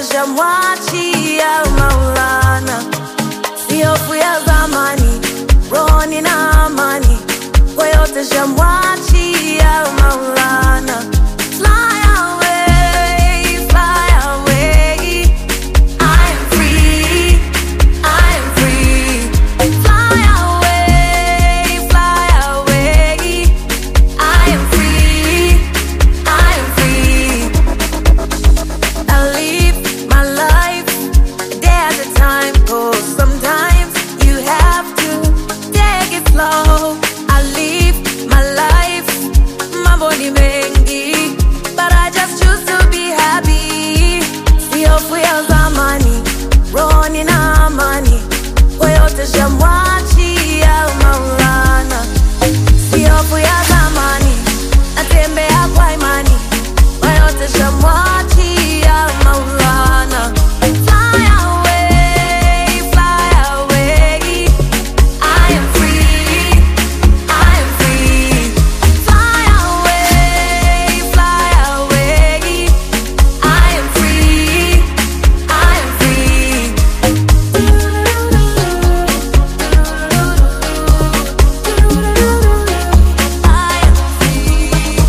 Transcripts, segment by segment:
shamwachia Maulana, si hofu ya zamani, rohoni na amani, kwa yote shamwachia Maulana. Fly away, fly away, I am free, I am free. Fly away, fly away, I am free, I am free. I live my life a day at a time. Cause sometimes you have to take it slow. I live my life, mambo ni mengi, but I just choose to be happy. Si hofu ya zamani, rohoni na amani, kwa yote shamwachia Maulana. Si hofu ya zamani, natembea kwa imani, kwa yote shamwachia Maulana. Fly away, fly away, I am free, I am free. Fly away, fly away, I am free, I am free. I am free.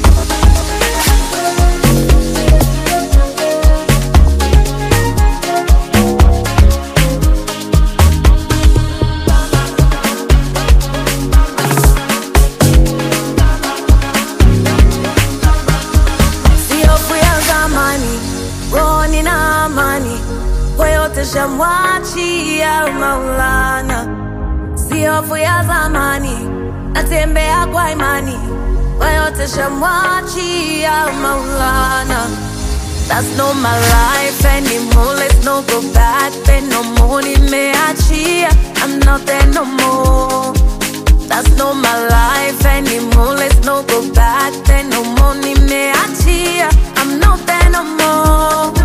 si hofu ya zamani, rohoni na amani, kwa yote shamwachia Maulana. Si hofu ya zamani, natembea kwa imani, kwa yote shamwachia Maulana. That's not my life anymore. Let's not go back there no more. Nimeachia, I'm not there no more. That's not my life anymore. Let's not go back there no more. Nimeachia, I'm not there no more.